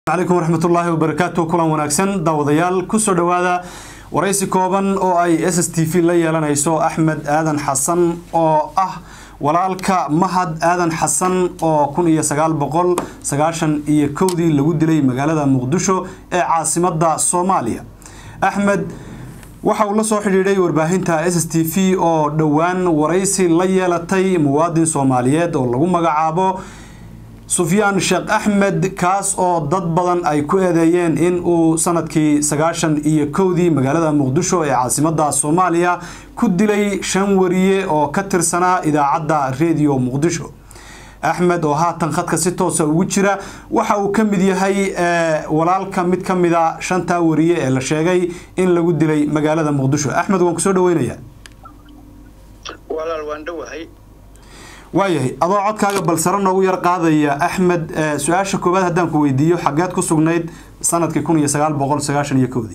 calaykum waraxmatullaahi wabarakaatu kulan wanaagsan daawadayaal kusoo dhowaada waraysi kooban oo ay s s t v la yeelanayso axmed aadan xasan oo ah walaalka mahad aadan xasan oo kun iyo sagaal boqol sagaashan iyo kowdii lagu dilay magaalada muqdisho ee caasimada soomaaliya axmed waxa uu la soo xidhiidhay warbaahinta s s t v oo dhowaan waraysi la yeelatay muwaadin soomaaliyeed oo lagu magacaabo sufyaan sheekh axmed kaas oo dad badan ay ku eedeeyeen in uu sanadkii sagaashan iyo kowdii magaalada muqdisho ee caasimada soomaaliya ku dilay shan wariye oo ka tirsanaa idaacadda redio muqdisho axmed oo haatan khadka si toosa ugu jira waxa uu ka mid yahay walaalka mid ka mida shantaa wariye ee la sheegay in lagu dilay magaalada muqdisho axmed waan kusoo dhaweynaya walaal waan dhowahay waayahay adoo codkaaga balsaro noogu yar qaadaya axmed su-aasha koowaad haddaan ku weydiiyo xageed ku sugnayd sanadkii kun iyo sagaal boqol sagaashan iyo kowdii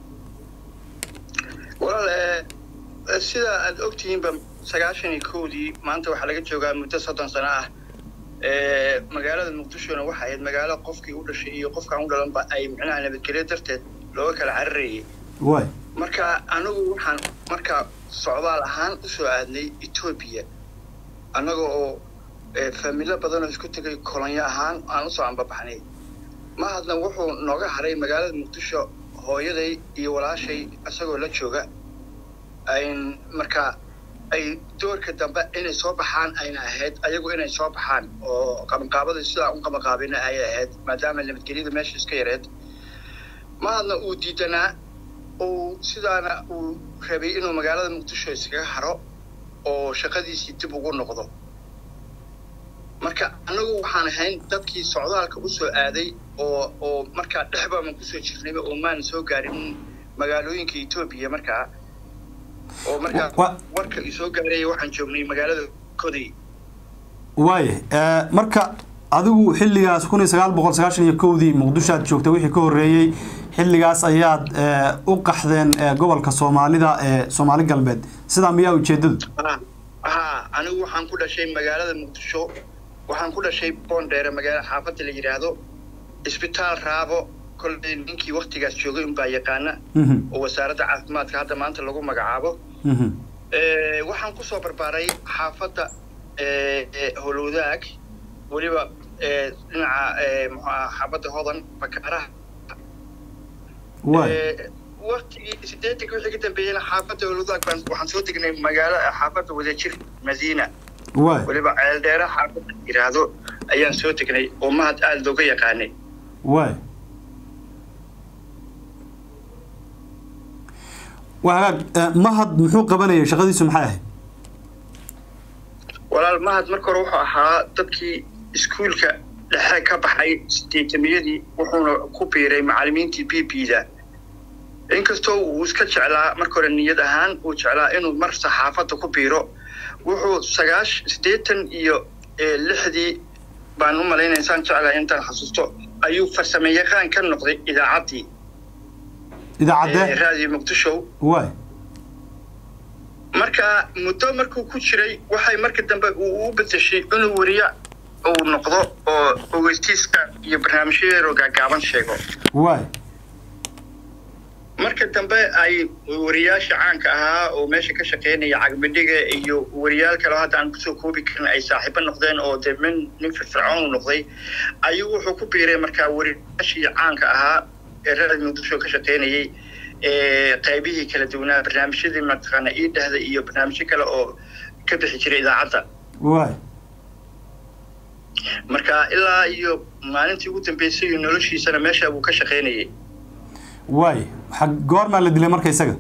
walaal sida aad ogtihiinba sagaashan iyo kowdii maanta waxaa laga joogaa muddo soddon sano ah magaalada muqdishona waxa ahayd magaalo qofkii u dhashay iyo qofkaan u dhalanba ay micnaha nabadgelyo darteed looga kala cararayay waay marka anigu waxaan marka socdaal ahaan usoo aadnay etoobiya annaga oo faamilo badanoo isku tegay kolonyo ahaan aan usoo ambabaxnay mahadna wuxuu nooga haray magaalada muqdisho hooyaday iyo walaashay isagoo la jooga ayn marka ay doorka dambe inay soo baxaan ayna ahayd ayagu inay soo baxaan oo qabanqaabada sidaa u qabanqaabina ayay ahayd maadaama nabadgelyada meesha iska yareed mahadna uu diidanaa uu sidaana uu rabay inuu magaalada muqdisho iskaga haro oo shaqadiisii dib ugu noqdo marka annagu waxaan ahayn dadkii socdaalka u soo aaday oo oo markaa dhexbaaman kusoo jirnayba oo maan soo gaarin magaalooyinka etoobiya markaa oo markaa warka isoo gaaraya waxaan joognay magaalada koday waaya marka adigu xilligaas kun iyo sagaal boqol sagaashan iyo kowdii muqdisho aad joogta wixii ka horreeyey xilligaas ayaad u qaxdeen gobolka soomaalida ee soomaali galbeed sidaa miyaa ujeedadu ha anigu waxaan ku dhashay magaalada muqdisho waxaan ku dhashay boondheere magaala xaafadda la yidhaahdo isbitaal raabo kolley ninkii waktigaas joogay unbaa yaqaana oo wasaaradda caafimaadka hadda maanta lagu magacaabo waxaan kusoo barbaaray xaafadda holowdaag weliba dhinaca mxuaha xaafadda hodan bakaaraha waktigii sideetanka wixii ka dambeeyeyna xaafadda holowdaag baan waxaan soo degnay magaalo xaafadda wadajir madiina weliba ceeldheere xaafadda yidhaahdo ayaan soo degnay oo mahad aada looga yaqaanay waay waa hagaag mahad muxuu qabanayay shaqadiisu maxay ahayd walaal mahad marka hore wuxuu ahaa dadkii iskuulka dhexe ka baxay sideetamiyadii wuxuuna ku biiray macallimiintii b b da inkastoo uu iska jeclaa marka hore niyad ahaan uu jeclaa inuu mar saxaafadda ku biiro wuxuu sagaash siddeetan iyo lixdii baan u malaynaya insaan jeclaa intaan xasuusto ayuu farsame yaqaan ka noqday idaacaddii idaacadde raadiyo muqdisho waay marka muddo markuu ku jiray waxay marka dambe uu u bedeshay inuu weriye uu noqdo oo ogeystiiska iyo barnaamijyadeero gaagaaban sheego waay marka dambe ay wariyaasha caanka ahaa oo meesha ka shaqeynaya cagmidhiga iyo wariyaal kaleo hadda aan kusoo koobi karin ay saaxiibo noqdeen oo dee min nin firfircoon u noqday ayuu wuxuu ku biiray markaa wariyaashii caanka ahaa ee raadi muqdisho ka shaqeynayay qaybihii kala duwanaa barnaamijyadii mataqaana ii dhehda iyo barnaamijyo kale oo ka bixi jiray idaacadda waay marka ilaa iyo maalintii ugu dambeysay iyo noloshiisana meesha buu ka shaqeynayay waay goormaa la dilay marka isaga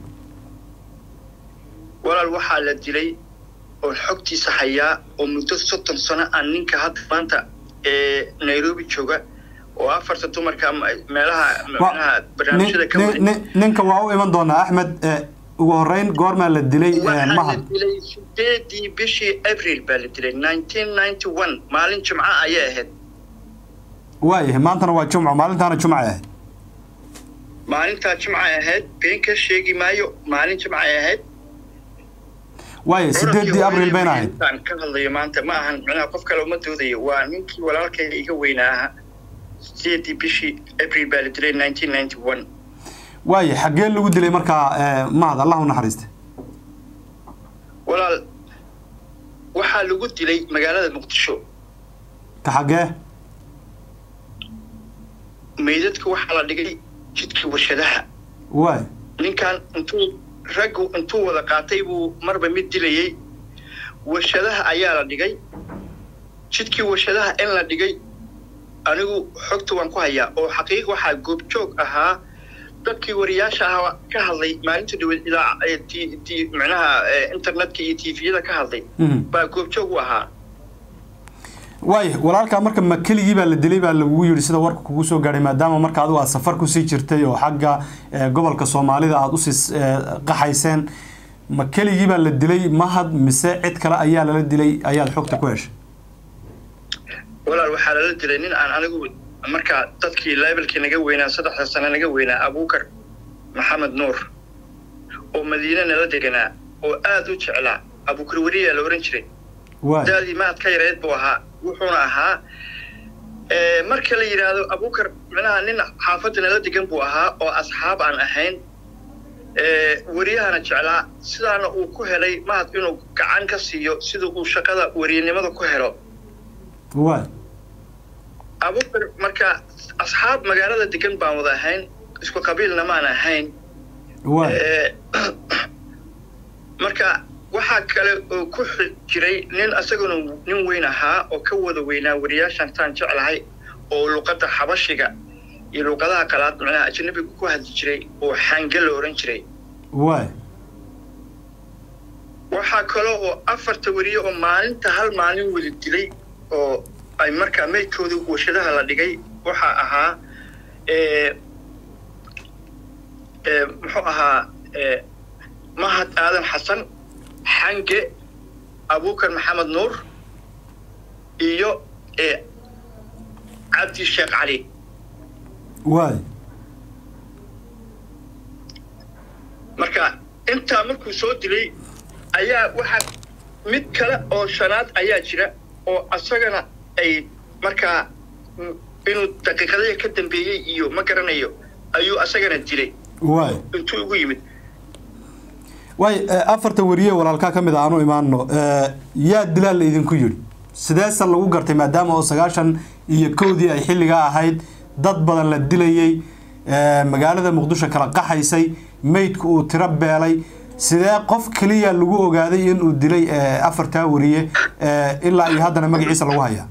walaal waxaa la dilay oo xogtiisa hayaa oo muddo soddon sano aan ninka hadda maanta ee nairobi jooga oo afarta dumarka meelaha manaha barnaamijyada ka ninka waa u iman doonaa axmed ugu horeyn goormaa la dilay mahad la dilay sideedii bishii abril baa la dilay nineteen ninety one maalin jimco ayay ahayd waayahay maantana waa jumco maalintaana jumcay ahayd maalintaa jimcay ahayd been ka sheegi maayo maalin jimcay ahayd waaya sideedii abril bayna ahayd ka hadlayo maanta ma ahan micnaha qof kale uma doodayo waa ninkii walaalkayga iga weynaa aha sideedii bishii april baa la dilay nineteen ninety one waaya xaggee lagu dilay markaa mahad allah u naxariiste walaal waxaa lagu dilay magaalada muqdisho ka xaggee meydadka waxaa la dhigay jidkii warshadaha waay ninkan intuu raggu intuu wada qaatay buu marba mid dilayey warshadaha ayaa la dhigay jidkii warshadaha in la dhigay anigu xogta waan ku hayaa oo xaqiiq waxaa goobjoog ahaa dadkii wariyaasha ahaa ka hadlay maalinta dhaweed ilaa micnaha internetka iyo tviyada ka hadlay baa goobjoog u ahaa waaya walaalkaa marka ma keligii baa la dilay baa lagugu yidhi sida warka kugu soo gaadhay maadaama marka adigu aad safar kusii jirtay oo xagga gobolka soomaalida aada usii qaxayseen ma keligii baa la dilay mahad mise cid kale ayaa lala dilay ayaad xogta ku heshay walaal waxaa lala dilay nin aan anigu markaa dadkii levelkii naga weynaa saddexda sano naga weynaa abuukar maxamed nuur oo madiine nala deganaa oo aada u jeclaa abuukar weriyaa la ohan jiray daadii mahad ka yareed buu ahaa wuxuuna ahaa marka la yidhaahdo abuukar micnaha nin xaafadda nala degan buu ahaa oo asxaab aan ahayn weriyahana jeclaa sidaana uu ku helay mahad inuu gacan ka siiyo sida uu shaqada weriyanimada ku helo abuukar marka asxaab magaalada degan baan wada ahayn isku qabiilna maan ahayn marka waxaa kale oo ku jiray nin isaguna nin weyn ahaa oo ka wada weynaa wariyaashan taan jeclahay oo luqadda xabashiga iyo luqadaha qalaad macnaha ajanabiga ku hadli jiray oo xange la ohan jiray waxaa kale oo afarta weriye oo maalinta hal maalin wada dilay oo ay markaa meydkooda warshadaha la dhigay waxaa ahaa muxuu ahaa mahad aadan xasan xange abuukar maxamed nuur iyo cabdi sheekh cali waay marka intaa markuu soo dilay ayaa waxaa mid kale oo shanaad ayaa jira oo asagana ay markaa inuu daqiiqadaya ka dambeeyey iyo ma garanayo ayuu asagana dilay waay intuu ugu yimid waay afarta weriye walaalkaa ka mid a aanu imaano yaa dilaa la idinku yidhi sideesa lagu gartay maadaama oo sagaashan iyo kowdii ay xilligaa ahayd dad badan la dilayey magaalada muqdisho kala qaxaysay meydku uu tiro beelay sidee qof keliya lagu ogaaday inuu dilay afartaa weriye ilaa iyo haddana magaciisa lagu hayaa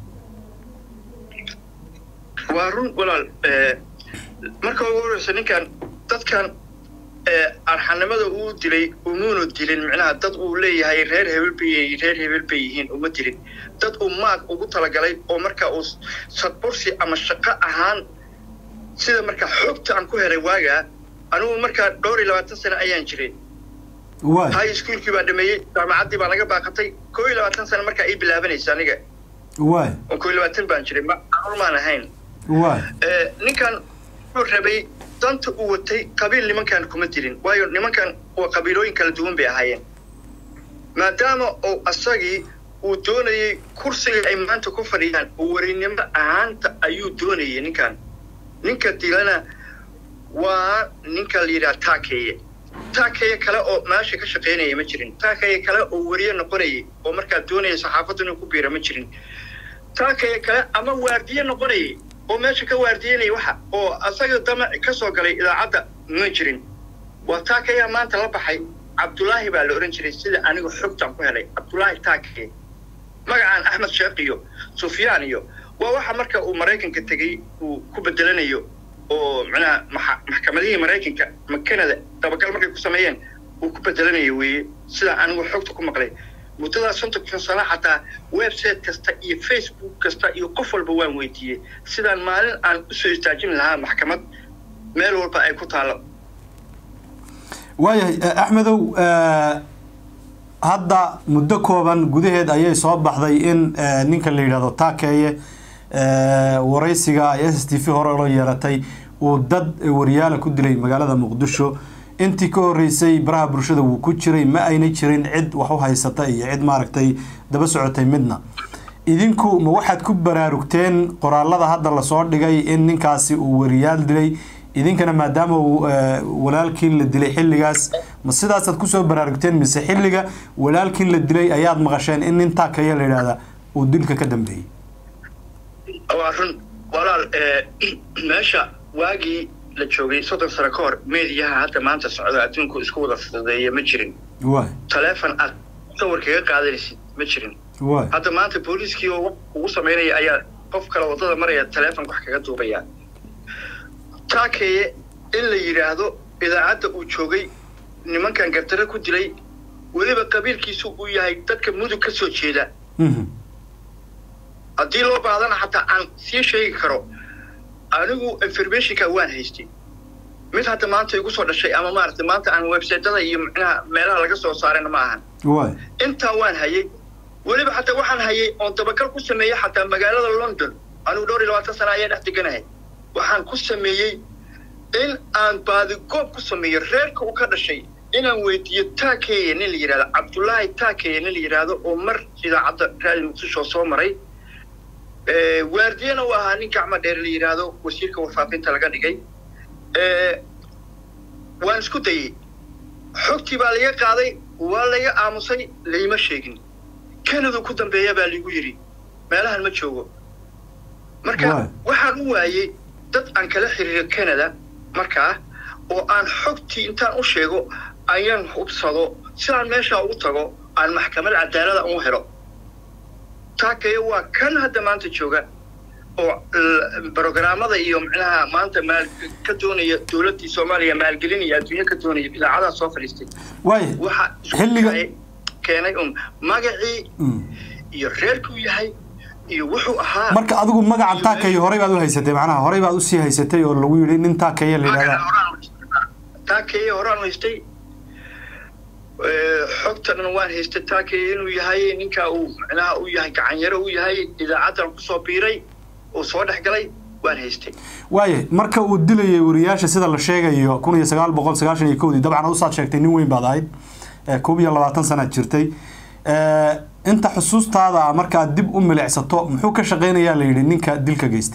waa run walaal marka ugu horeysa ninkan dadkan arxanimada uu dilay umuunu dilin micnaha dad uu leeyahay reer hebel bay reer hebel bay yihiin uma dilin dad uu maag ugu talagalay oo marka uu sadbursi ama shaqo ahaan sida marka xogta aan ku helay waagaa anigu markaa dhowr iyo labaatan sano ayaan jiray high schoolkii baa dhameeyey jaamacaddii baa naga baaqatay koo iyo labaatan sano markaa ii bilaabanaysa aniga waay oo koo iyo labaatan baan jiray macaruur maan ahayn waay ninkan wuxuu rabay danta uu watay qabiil nimankan kuma dilin waayo nimankan waa qabiilooyin kala duwan bay ahaayeen maadaama uu asagii uu doonayey kursiga ay maanta ku fadhiyaan oo warinimo ahaanta ayuu doonayay ninkan ninka dilana waa ninka la yidhaha taakeeye taakeeye kale oo meesha ka shaqaynaya ma jirin taakeeye kale oo weriye noqonayay oo markaa doonaya saxaafaddu inuu ku biira ma jirin taakeeye kale ama waardiye noqonayay oo meesha ka waardiyanaya waxa oo asaga damac ka soo galay idaacadda ma jirin waa taakeeyaa maanta la baxay cabdulaahi baa la odhan jiray sida anigu xogtan ku helay cabdulaahi taakeye magacaan axmed sheekh iyo sufyaan iyo waa waxa marka uu maraykanka tegey uu ku bedelanayo oo macnaha maxkamadihii maraykanka ma canada dabagal markay ku sameeyeen uu ku bedelanayo weeye sidaa anigu xogta ku maqlay muddadaas sontokkan sano xataa website kasta iyo facebook kasta iyo qof walba waan weydiiyey sidaan maalin aan usoo istaajin lahaa maxkamad meel walba ay ku taallo waayahay axmedow hadda muddo kooban gudaheed ayay soo baxday in ninka la yidhahdo taakeeye waraysiga ay s s t v hore loo yeelatay uu dad wariyaala ku dilay magaalada muqdisho intii ka horeysay baraha bulshada wuu ku jiray ma ayna jirin cid wax u haysata iyo cid maaragtay daba socotay midna idinku ma waxaad ku baraarugteen qoraalada hadda lasoo dhigay in ninkaasi uu wariyaal dilay idinkana maadaama uu walaalkii la dilay xilligaas ma sidaasaad kusoo baraarugteen mise xilliga walaalkii la dilay ayaad maqasheen in nin taakaya la yidhaahda uu dilka ka dambeeyey waa run walaal meesha waagii la joogay soddon sano ka hor meediyaha hadda maanta socda adduunku isku wada fududeeya ma jirin waay taleefon aad sawir kaga qaadanaysid ma jirin waay hadda maanta booliiskii oo ugu samaynaya ayaa qof kale waddada maraya taleefon wax kaga duubaya taakeye in la yidhaahdo idaacadda uu joogay nimankan gardarre ku dilay weliba qabiilkiisu uu yahay dadka mudug ka soo jeeda haddii loo baahdana xataa aan sii sheegi karo anigu informationka waan haystay mid hadda maanta igu soo dhashay ama maaragtay maanta aan websaytada iyo micnaha meelaha laga soo saarayna ma ahan waay intaa waan hayay weliba xataa waxaan hayay oon dabagal ku sameeyey xataa magaalada london anigu dhowr iyo labaatan sana ayaa dhex deganahay waxaan ku sameeyey in aan baadigoob ku sameeyo reerka uu ka dhashay inaan weydiiyo taakeye nin la yidhahdo cabdullaahi taakeye nin la yidhaahdo oo mar idaacadda raali muqdisho soo maray waardiyana uu ahaa nin gacmo dheer la yidhaahdo wasiirka warfaafinta laga dhigay waan isku dayey xogtii baa laga qaaday waa laga aamusay layma sheegin canada ku dambeeya baa ligu yidhi meelahan ma joogo marka waxaan u waayey dad aan kala xiriiro canada markaa oo aan xogtii intaan u sheego ayaan hubsado sidaan meeshaa ugu tago aan maxkamad cadaalada u helo taakaya waa kan hadda maanta jooga oo brogramada iyo micnaha maanta maal ka doonaya dowladdii soomaaliya maalgelin iyo adduunyo ka doonaya idaacadaha soo fadhiistay waay waxa xilliga keenay un magacii iyo reerkuu yahay iyo wuxuu ahaa marka adigu magacan taakaya horey baad u haysatay macnaha horey baad usii haysatay oo lagu yidhi nin taakaya la yidhahdaa taakaya horaan haystay xogta dhan waan haystay taakaya inuu yahay ninkaa uu micnaha uu yahay gacanyaro uu yahay idaacaddan kusoo biiray uu soo dhex galay waan haystay waaya marka uu dilayay wariyaasha sida la sheegayo kun iyo sagaal boqol sagaashan iyo kowdii dabcan usaad sheegtay nin weyn baad ahayd koob iyo labaatan sanaad jirtay inta xusuustaada markaad dib u milicsato muxuu ka shaqeynayaa la yidhi ninka dilka geystay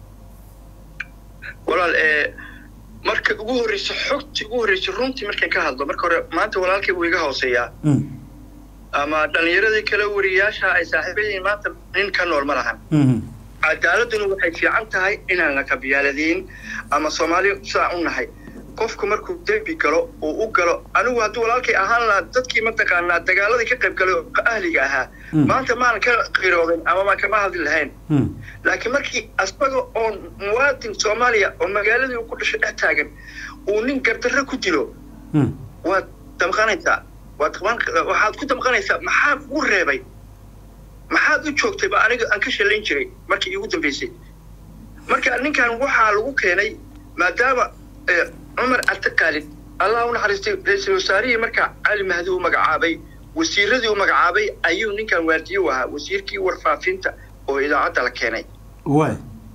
walaal marka ugu horreysa xogtii ugu horreysay runtii markaan ka hadlo marka hore maanta walaalkay wuu iga hooseeyaa ama dhalinyaradii kale wariyaasha ay saaxiiba yihiin maanta nin ka nool ma lahan cadaaladuna waxay fiican tahay inaan la kabiyaaladiin ama soomaali sidaa u nahay qofku markuu dembi galo uu u galo anigu haddii walaalkay ahaan lahaa dadkii mataqaanaa dagaaladii ka qayb galay oo ahliga ahaa maanta maan ka qirooden ama maan kama hadli lahayn laakiin markii asaga oo muwaadin soomaaliya oo magaaladii uu ku dhashay dhex taagan uu nin gardarro ku dilo waad damqanaysaa waad waxaad ku damqanaysaa maxaa kugu reebay maxaad u joogtay ba aniga aan ka shallayn jiray markii iigu dambaysay marka ninkan waxaa lagu keenay maadaama cumar cabdiqaalid allah u naxariistay ra-iisul wasaarihii markaa cali mahdi u magacaabay wasiiradii u magacaabay ayuu ninkan waardiye u ahaa wasiirkii warfaafinta oo idaacadda la keenay waay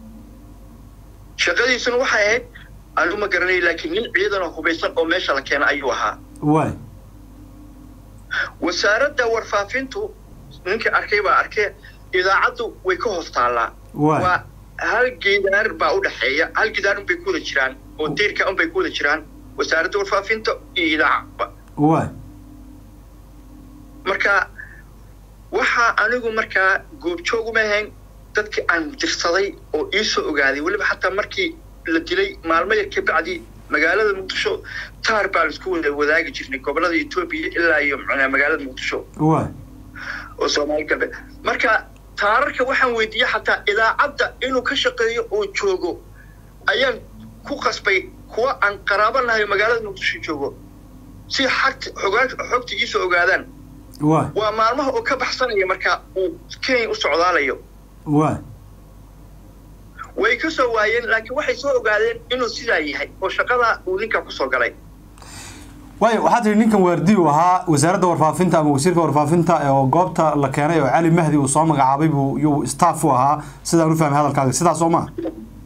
shaqadiisuna waxay ahayd anigu ma garanay laakiin nin ciidanoo hubaysan oo meesha la keenay ayuu ahaa waay wasaaradda warfaafintu ninkii arkay baa arkay idaacaddu way ka hoos taallaa waay waa hal gidaar baa u dhexeeya hal gidaar unbay ku wada jiraan oo deyrka unbay ku wada jiraan wasaaradda warfaafinta iyo idaacadba waay marka waxaa anigu markaa goobjoog uma ahayn dadkii aan dirsaday oo iisoo ogaaday weliba xataa markii la dilay maalmo yar ka bacdi magaalada muqdisho taar baan isku wada wadaagi jirnay gobolada etoobiya ilaa iyo mcnaa magaalada muqdisho waay oo soomaali galbeed marka taararka waxaan weydiiyey xataa idaacadda inuu ka shaqeeyo oo joogo ayaan ku qasbay kuwa aan qaraabo nahay magaalada muqdisho joogo si xagt xogaa xogta iisoo ogaadaan waay waa maalmaha oo ka baxsanaya marka uu kenya u socdaalayo waay way ka soo waayeen laakiin waxay soo ogaadeen inuu sidaa yahay oo shaqadaa uu ninkaa kusoo galay waayo waxaa tihi ninkan waardi uu ahaa wasaaradda warfaafinta ama wasiirka warfaafinta oo goobta la keenay oo cali mahdi uu soo magacaabay buu yuu staff u ahaa sidaan u fahmay hadalkaaga sidaas oo maa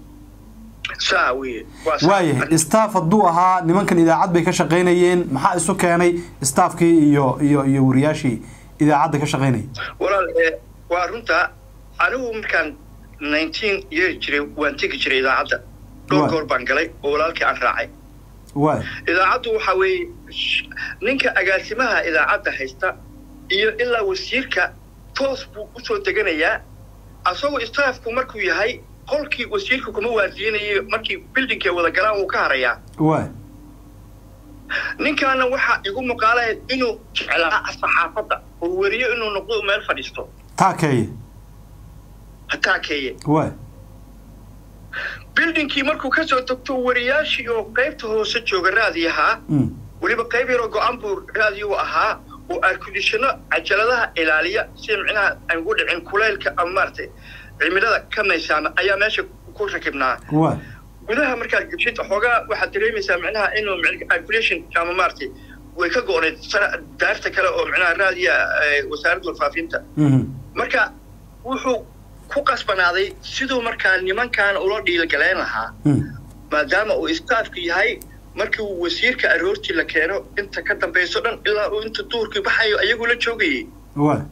saa weye waa saa. waayahay staff hadduu ahaa nimankan idaacad bay ka shaqaynayeen maxaa isu keenay staffkii iyo iyo iyo wariyaashii idaacadda ka shaqaynayay walaal ee, waa runta anigu markaan nineteen year jiray waan tegi jiray idaacadda dhowr Waay. goor baan galay oo walaalkii aan raacay waay idaacaddu waxa weeye sh- ninka agaasimaha idaacadda haysta iyo ilaa wasiirka toos buu usoo deganayaa asagoo staafku markuu yahay qolkii wasiirka kuma waardiyanayo markii bildingkay wada galaan wuu ka harayaa waay ninkaana waxaa igu muuqaalahayd inuu jeclaa saxaafadda oo weriyo inuu noqdo meel fadhiisto taakeeye hataakeeye waay bildingkii markuu ka soo tagto wariyaashii oo qaybta hoose jooga raadiyahaa Mm. weliba qayb yaroo go-aan buu raadiyo ahaa oo airkondishano cajaladaha ilaaliya si micnaha aan ugu dhicin kulaylka ama maaragtay cimilada ka maysaama ayaa meesha ku rakibnaa waay gudaha markaad geshid xoogaa waxaad dareemaysaa micnaha inuu airculation ama maaragtay way ka go-oneyd sana- daarta kale oo micnaha raadiya eh, wasaaradda warfaafinta Mhm. marka wuxuu ku qasbanaaday siduu markaa nimankan ula dhiilgaleen lahaa Mm. maadaama uu istaafku yahay markii uu wasiirka aroortii la keeno inta ka dambayso dhan ilaa uu inta duurkii baxayo ayaguu la joogayay waay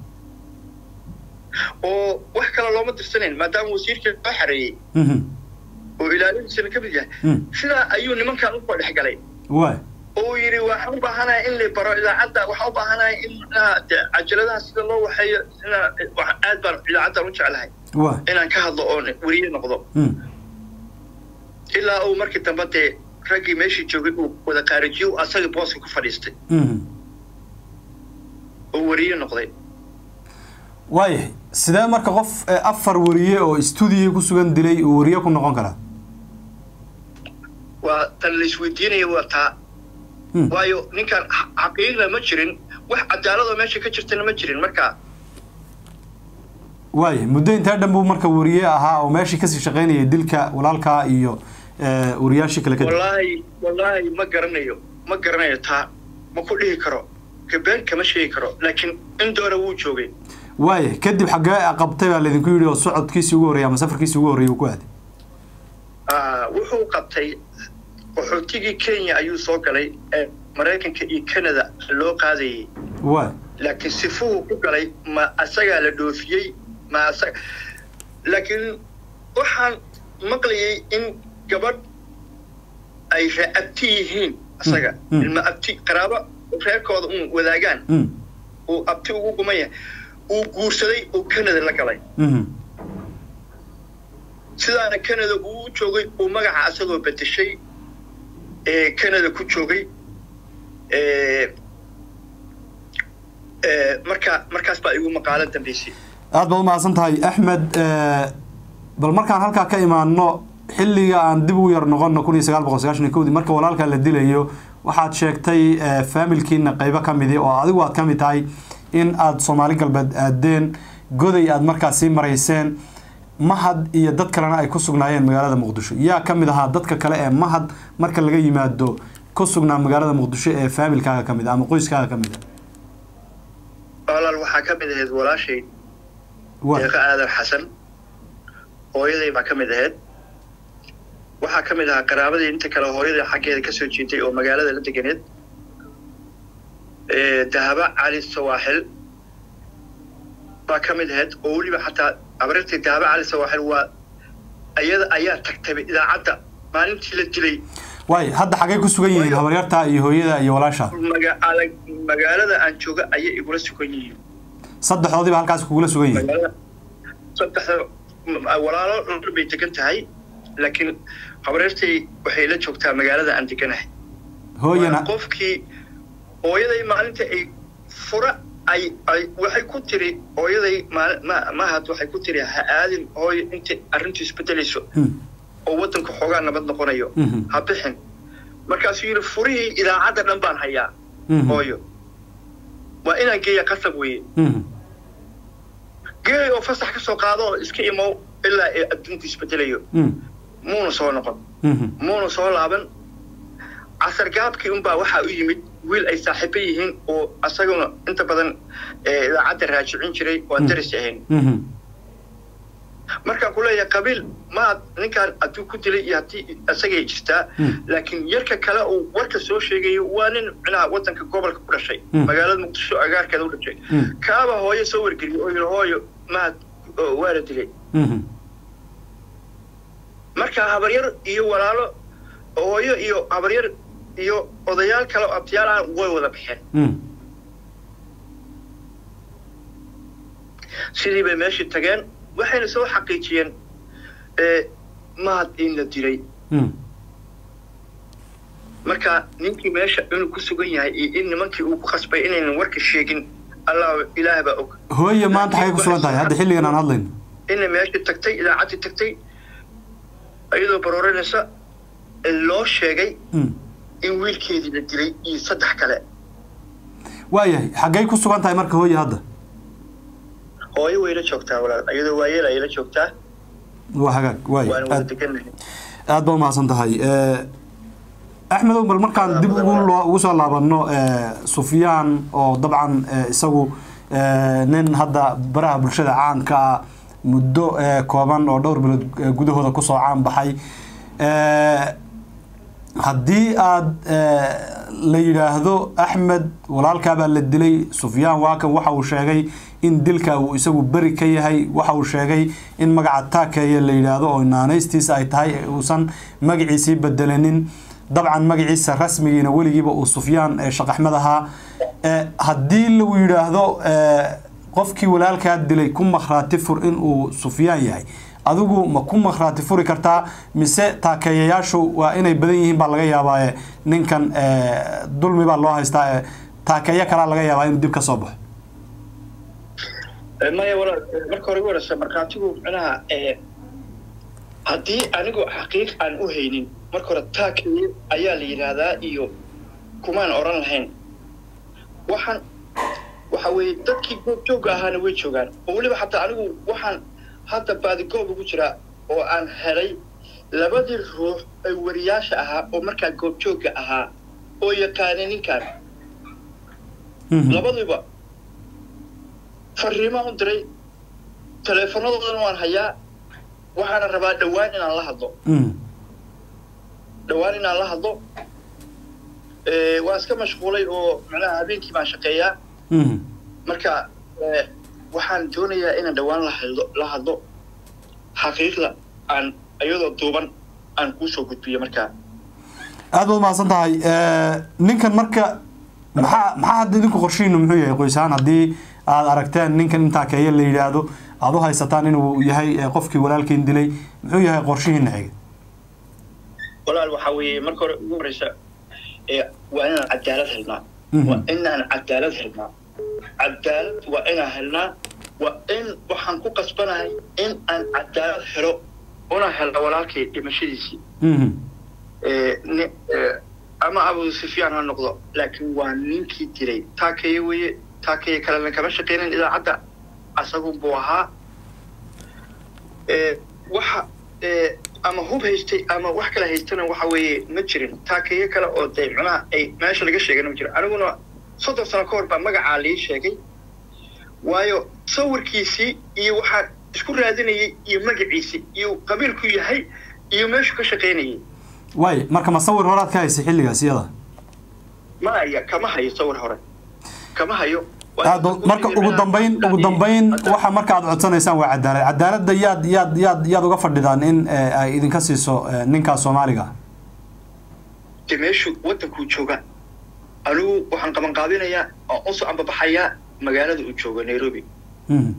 oo wax kale looma dirsanayn maadaama wasiirkii loo xareeyey Mhm. oo ilaalintiisana ka mid yahay Mm. sidaa ayuu nimankan usoo dhex galay waay oo uu yidhi waxaan u baahanahay in la baro idaacadda waxaan u baahanahay in micnaha dee cajaladaha sida loo waxeeyo inaa wax- aad baan idaacaddan u jeclahay waay inaan ka hadlo oon weriye noqdo Mm. ilaa uu markii dambe dee raggii meeshii joogay uu wada qaarijiyo uu asagii booska ku fadhiistay Mhm. oo weriye noqday waayahay sidee marka qof eh, afar wariye oo stuudiyo ku sugan dilay uu wariye ku noqon karaa waa tan la isweydiinaya waa taa Mm. waayo ninkan xa- xaqiiqna ma jirin wax cadaaladoo meesha ka jirtana ma jirin marka waayahay muddo intee dhan buu marka wariye ahaa oo meeshii kasii shaqaynayay dilka walaalkaa iyo eh, wariyaashii kale kadib wallaahi wallaahi ma garanayo ma garanayo taa ma ku dhihi karo gabeen kama sheegi karo laakiin in doora wuu joogay waayahay kadib xaggee qabtay baa laydinku yidhi oo socodkiisii ugu horreeyay ama safarkiisii ugu horreeyay uu ku aaday Ah, wuxuu qabtay qaxootigii kenya ayuu soo galay ee maraykanka iyo canada loo qaadayay waay laakiin sifuhu ku galay ma asagaa la dhoofiyey ma asaga laakiin waxaan maqlayay in gabadh ay reabti yihiin asaga Mm. ilma abti qaraabo reerkooda un wadaagaan Mm. uu abti ugu guman yahay uu guursaday oo canada la galay Mhm. sidaana canada uu u joogay uu magaca asagoo bedeshay ee canada ku joogay ee ee marka markaas baa igu maqaalo dambeysay aad baad umahadsan tahay axmed eh, bal markaan halkaa ka imaano xilliga aan dib ugu yar noqono kun iyo sagaal boqol sagaashan iyo kowdii marka walaalkaa la dilayo waxaad sheegtay eh, faamilkiina qaybo ka midi oo adigu aad ka mid tahay in aad soomaali galbeed aadeen goday aad markaas sii marayseen mahad iyo dad kalena ay ku sugnaayeen magaalada muqdisho yaa ka mid ahaa dadka kale ee mahad marka laga yimaado ku sugnaa magaalada muqdisho ee faamilkaaga ka mid ah ama qoyskaaga ka mid ah walaal waxaa ka mid ahayd walaashay Waa- deeqa aadan xasan hooyaday baa ka mid ahayd waxaa ka mid ahaa qaraabadii inta kale hooyaday xaggeeda ka soo jeeday oo magaalada la deganeed ee dahaba cali sawaaxil baa ka mid ahayd oo weliba xataa abarirtii dahaba cali sawaaxil waa ayada ayaa tagtay idaacadda maalintii la dilay waay hadda xaggay ku sugan yihiin Waayo. habaryartaa iyo hooyada iyo walaasha maga- alag- magaalada aan jooga ayay igula sugan yihiin saddexdoodiiba halkaas kugula sugan yihiin magaalada saddexda m- walaalo dhul bay degan tahay laakiin habareertay waxay la joogtaa magaalada aan deganahay hooyana Waa qofkii hooyaday maalinta ay fura ay ay waxay ku tiri hooyaday maali- ma mahad waxay ku tiri ha aadin hooyo inta arrintu isbedelayso Hmm. oo waddanku xoogaa nabad noqonayo Mhm. ha bixin markaasuu yidhi furihii idaacadda dhan baan hayaa Mhm. hooyo waa inaan geeya qasab weeye Mhm. geey oo fasax ka soo qaado oo iska imow ilaa ay adduunku isbedelayo Mhm. muuna soo noqon Mhm. muuna soo laaban casar gaabkii unbaa waxaa u yimid wiil ay saaxiibo yihiin oo asaguna inta badan ee, idaacadda raajicin jiray oo aan Mm. daris ahayn Mhm. markaan ku leeyahay qabiil maad ninkaan hadduu ku dilay iyo haddii isagay jirtaa Mm. laakiin yarka kale uu warka soo sheegayo waa nin micnaha waddanka gobolka ku dhashay Mm. magaalada muqdisho agaarkeeda u dhashay Mm. kaaba hooyo soo wargeliyay oo yidhi hooyo maad oo waa la dilay Mhm. marka habaryar iyo walaalo hooyo iyo habaryar iyo odayaal kale oo abtiyaal ah way wada baxeen Mhm. sidii bay meeshii tageen waxayna soo xaqiijiyeen ee, mahad in la dilay Mhm. marka ninkii meesha inuu ku sugan yahay iyo in nimankii uu ku khasbay inaynan warka sheegin allah ilaah baa og hooye maanta xagay ku sugan tahay hadda xilligan aan hadlayno inay meeshii tagtay idaacaddii tagtay iyadoo baroorinaysa loo sheegay Mhm. in wiilkeedii la dilay iyo saddex kale waayahay xaggay ku sugan tahay marka hooye hadda hooyo way la joogtaa walaal iyadoo waayeel ayay la joogtaa waa hagaag waaya waana wada aad degannahay aad baa umahadsan tahay Eh, axmedow bal markaan dib ugu loo- ugu soo laabano eh, sufyaan oo dabcan eh, isagu eh, nin hadda baraha bulshada caanka ah muddo eh, kooban oo dhowr bilood eh, gudahooda kusoo caan baxay Eh, haddii aad eh, la yidhaahdo axmed walaalkaabaa la dilay sufyaan waakan waxa uu sheegay in dilka uu isagu beri ka yahay waxa uu sheegay in magaca taakeeye la yidhaahdo oo naanaystiisa ay tahay uusan magaciisii bedelanin dabcan magaciisa rasmigiina weligiiba uu sufyaan ee shaqaxmed ahaa Eh, haddii lagu yidhaahdo eh, qofkii walaalkaa dilay ku makhraati fur inuu sufyaan yahay adigu ma ku makhraati furi kartaa mise taakeeyayaashu waa inay badan yihiin baa laga yaabaa ninkan eh, dulmi baa loo haystaa eh, taakeeyo kalaa laga yaabaa inuu dib ka soo baxo Eh, maya walaal eh, marka hore ugu horeysa markhaatigu micnaha eh, haddii anigu xaqiiq aan u haynin marka hore taakeye ayaa la yidhaahdaa iyo kumaan odhan lahayn waxaan waxa weeye dadkii goobjoogga ahaana way joogaan oo weliba xataa anigu waxaan hadda baadigoob ugu jiraa oo aan helay labadii ruux ee wariyaasha ahaa oo markaa goobjoogga ahaa oo yaqaanay ninkan Mhm. labadiiba fariimaan u diray taleefanadoodan waan hayaa waxaana rabaa dhowaan inaan la hadlo Mhm. dhowaan inaan la hadlo Eh, waan iska mashquulay oo macnaha habeenkii baan shaqeeyaa Mhm. marka eh, waxaan doonayaa inaan dhowaan la hadlo la hadlo xaqiiqda aan iyadoo duuban aan kuusoo gudbiyo markaa aad baad umahadsan tahay Eh, ninkan marka maxaa maxaa hadda idinku qorshihiinu muxuu yahay qoys ahaan haddii aad aragteen ninkan in taakeeye la yidhaahdo aad u haysataan inuu yahay eh, qofkii walaalkiin dilay muxuu yahay qorshihiina xiga walaal waxaa weeye marka hore ugu horeysa eh, waa inaan cadaalad helnaa Mhm. waa inaan cadaalad helnaa cadaalad waa inaan helnaa waa in waxaan ku qasbanahay in aan cadaalad helo una helna walaalkay dhimashadiisii Mhm. Eh, ni- eh, ama abu sufyaan ha noqdo laakiin waa ninkii dilay taakeye weeye taakeye kalena kama shaqeynin idaacadda asagun buu ahaa Eh, waxa eh, ama hub haystay ama wax kale haystana waxa weeye ma jirin taakeye kale oo dee micnaha ay meesha laga sheegana ma jirin aniguna soddon sano ka hor baa magacaa lii sheegay waayo sawirkiisii iyo waxaan isku raadinayay iyo magaciisii iyo qabiilku yahay iyo meeshu ka shaqaynayay waay marka ma sawir horaad ka haysay xilligaas iyada ma aya kama hayo sawir hore kama hayo aad ba- marka ugu dambayn ugu dambayn waxa marka aad codsanaysaan waa cadaalad cadaaladda yaad yaad yaad yaad uga fadhidaan in eh, ay idinka siiso eh, ninkaas soomaaliga ah de meeshu wadankuu jooga anigu waxaan qabanqaabinayaa oo usoo ambabaxayaa magaalada uu joogo nairobi Mhm.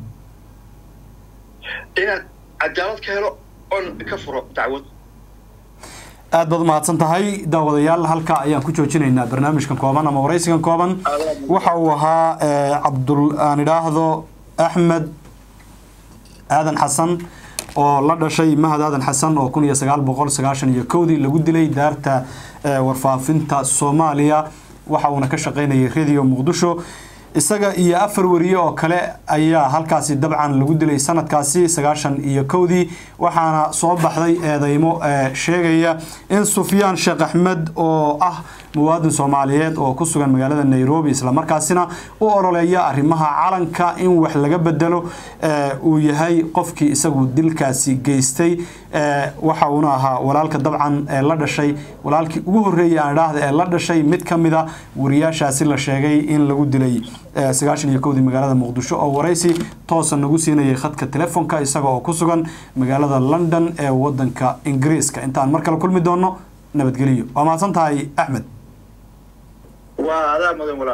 inaan cadaalad ka helo oon ka furo dacwad aad baad umahadsan tahay daawadayaal halka ayaan ku joojinaynaa barnaamijkan kooban ama waraysigan kooban waxa uu ahaa eh, cabdul aan idhaahdo axmed aadan xasan oo la dhashay mahad aadan xasan oo kun iyo sagaal boqol sagaashan iyo kowdii lagu dilay daarta eh, warfaafinta soomaaliya waxa uuna ka shaqaynayay radio muqdisho isaga iyo afar wariye oo kale ayaa halkaasi dabcan lagu dilay sanadkaasi sagaashan iyo kowdii waxaana soo baxday eedeymo eh, sheegaya in sufyaan sheekh axmed oo ah muwaadin soomaaliyeed oo ku sugan magaalada nairobi islamarkaasina u ololeeya arrimaha calanka in wax laga bedelo eh, uu yahay qofkii isagu dilkaasi geystay waxa uuna ahaa walaalka dabcan ee la dhashay walaalkii ugu horreeyay aan idhaahda ee la dhashay mid ka mid a wariyaashaasi la sheegay in lagu dilay sagaashan iyo kowdii magaalada muqdisho oo waraysi toosa nagu siinayay khadka telefoonka isaga oo ku sugan magaalada london ee wadanka ingiriiska intaan mar kale kulmi doono nabadgeliyo waa mahadsan tahay axmed